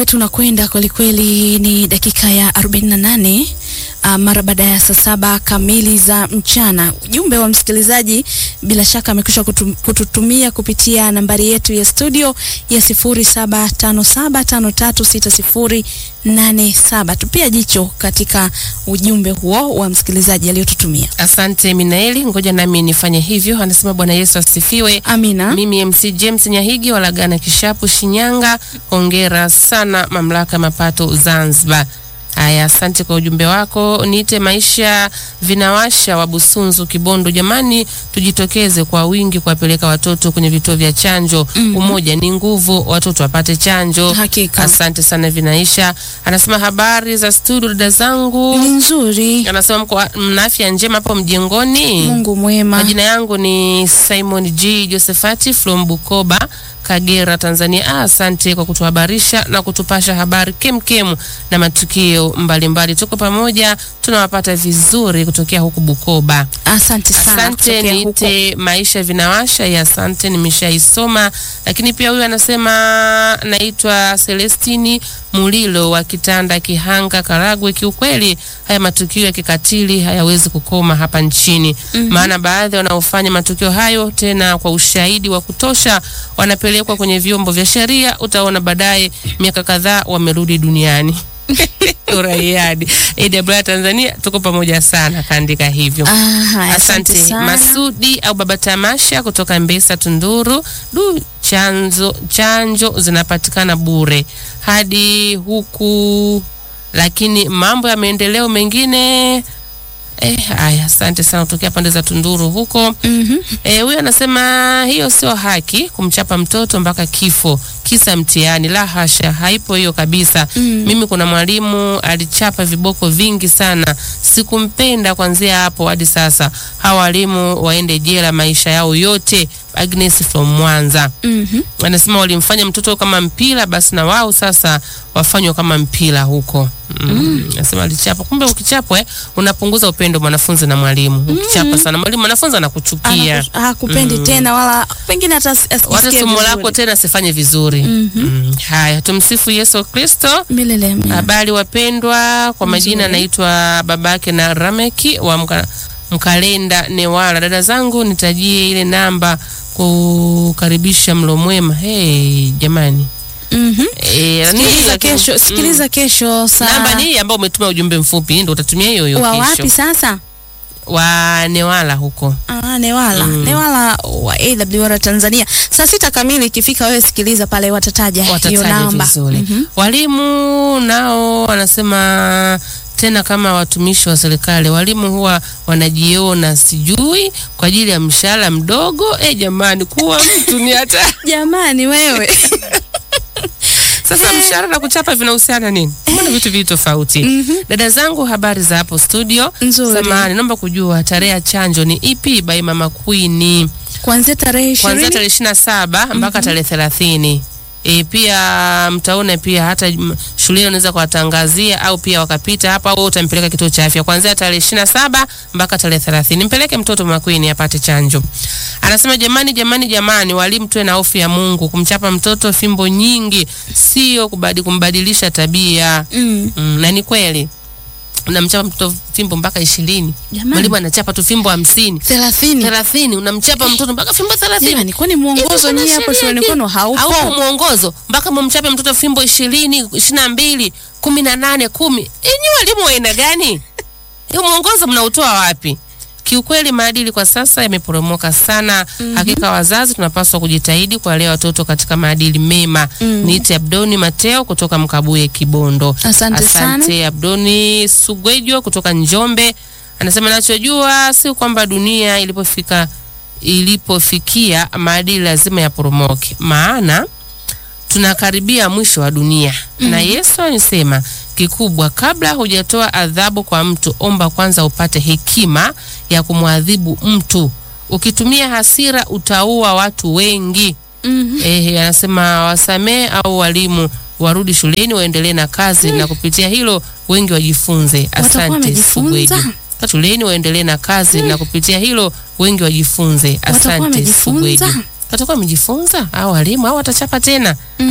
Tunakwenda kwelikweli, ni dakika ya 48 uh, mara baada ya saa saba kamili za mchana. Ujumbe wa msikilizaji bila shaka amekwisha kutu, kututumia kupitia nambari yetu ya studio ya 0757536087. Tupia jicho katika ujumbe huo wa msikilizaji aliyotutumia. Asante Minaeli, ngoja nami nifanye hivyo. Anasema Bwana Yesu asifiwe. Amina. Mimi MC James Nyahigi walagana Kishapu, Shinyanga. Hongera sana mamlaka ya mapato Zanzibar. Haya, asante kwa ujumbe wako. Niite maisha vinawasha wa Busunzu, Kibondo. Jamani, tujitokeze kwa wingi kuwapeleka watoto kwenye vituo vya chanjo. Mhm. Umoja ni nguvu, watoto wapate chanjo. Hakika. Asante sana Vinaisha. Anasema habari za studio, dada zangu. Ni nzuri. Anasema mko mna afya njema hapo mjengoni. Mungu mwema. Majina yangu ni Simon G Josephat from Bukoba, Kagera, Tanzania. Ah, asante kwa kutuhabarisha na kutupasha habari kemkem na matukio mbalimbali mbali. Tuko pamoja, tunawapata vizuri kutokea huku Bukoba. Asante sana. Asante, kutokea huko. niite maisha vinawasha ya asante, nimeshaisoma. Lakini pia huyu anasema naitwa Celestini Mulilo wa Kitanda, Kihanga, Karagwe. Kiukweli haya matukio ya kikatili hayawezi kukoma hapa nchini Mhm. maana baadhi wanaofanya matukio hayo tena kwa ushahidi wa kutosha wanapelekwa kwenye vyombo vya sheria. Utaona baadaye miaka kadhaa wamerudi duniani. Uraiadi AWR Tanzania, tuko pamoja sana, kaandika hivyo. Ah, haya, asante Asante sana. Masudi au Baba Tamasha kutoka Mbesa Tunduru. Du, chanzo chanjo zinapatikana bure hadi huku, lakini mambo ya maendeleo mengine eh, haya. Asante sana kutokea pande za Tunduru huko. Mhm. Eh, huyu anasema hiyo sio haki kumchapa mtoto mpaka kifo kisa mtihani. La hasha, haipo hiyo kabisa. Mm. Mimi kuna mwalimu alichapa viboko vingi sana, sikumpenda kuanzia hapo hadi sasa. Hawa walimu waende jela maisha yao yote. Agnes from Mwanza Mhm. anasema walimfanya mtoto kama mpira, basi na wao sasa wafanywe kama mpira huko. Mm. Anasema alichapa, kumbe ukichapwa eh, unapunguza upendo mwanafunzi na mwalimu. Ukichapa sana mwalimu, mwanafunzi anakuchukia Anaku- hakupendi tena wala pengine hata as- wata asisikie somo lako vizuri. tena sifanye vizuri. Mhm. Mm. Haya, tumsifu Yesu Kristo. Milele amina. Habari wapendwa, kwa majina Nzuri. naitwa babake na Rameki wa mka, Mkalenda Newala. Dada zangu nitajie ile namba kukaribisha mlo mwema. Hey, jamani Mhm. e, Sikiliza kesho, sikiliza kesho saa namba ni hii ambayo umetuma ujumbe mfupi, ndio utatumia hiyo hiyo wa kesho. wapi sasa? Wa Newala huko. Ah, Newala. Mm. Newala wa AWR Tanzania. Saa sita kamili ikifika wewe sikiliza pale watataja hiyo watataja namba. vizuri. Mhm. Walimu nao wanasema tena kama watumishi wa serikali, walimu huwa wanajiona sijui kwa ajili ya mshahara mdogo. Eh, jamani, kuwa mtu ni hata Jamani wewe. sasa mshahara na kuchapa vinahusiana nini? Mbona vitu vitu tofauti? Mhm. Dada zangu, habari za hapo studio. Nzuri. Samahani, naomba kujua tarehe ya chanjo ni ipi by Mama Queen? Kuanzia tarehe kuanzia 20 tarehe ishirini na saba mpaka tarehe thelathini. E, pia mtaona pia hata m- shuleni unaweza kuwatangazia au pia wakapita hapa au utampeleka kituo cha afya kuanzia tarehe ishirini na saba mpaka tarehe thelathini. Mpeleke mtoto makwini apate chanjo. Anasema jamani, jamani, jamani, walimu tuwe na hofu ya Mungu. Kumchapa mtoto fimbo nyingi sio kubadi, kumbadilisha tabia Mm. mm, na ni kweli unamchapa mtoto fimbo mpaka ishirini, Jamani. mwalimu anachapa tu fimbo hamsini 30. thelathini, unamchapa mtoto mpaka fimbo thelathini. Jamani, kwani mwongozo Hivi nyie kuna hapo sheria shuleni gani? kwenu haupo? Haupo mwongozo mpaka mumchape mtoto fimbo ishirini ishirini na mbili kumi na nane kumi Enyi walimu wa aina gani? Hiyo mwongozo mnautoa wapi? Kiukweli maadili kwa sasa yameporomoka sana. Hakika wazazi tunapaswa kujitahidi kuwalea watoto katika maadili mema. Mm. Niite Abdoni Mateo kutoka Mkabuye, Kibondo. Asante sana. Asante Abdoni Sugwejo kutoka Njombe anasema nachojua si kwamba dunia ilipofika ilipofikia maadili lazima yaporomoke, maana tunakaribia mwisho wa dunia na Yesu alisema kikubwa, kabla hujatoa adhabu kwa mtu, omba kwanza upate hekima ya kumwadhibu mtu. Ukitumia hasira utaua watu wengi. Mhm. Ehe, anasema wasamee au walimu warudi shuleni waendelee na kazi na kupitia hilo wengi wajifunze. Watakuwa Asante wamejifunza? Sugweju. Shuleni waendelee na kazi na kupitia hilo wengi wajifunze. Watakuwa Asante wamejifunza? Sugweju. Watakuwa wamejifunza au walimu au watachapa tena?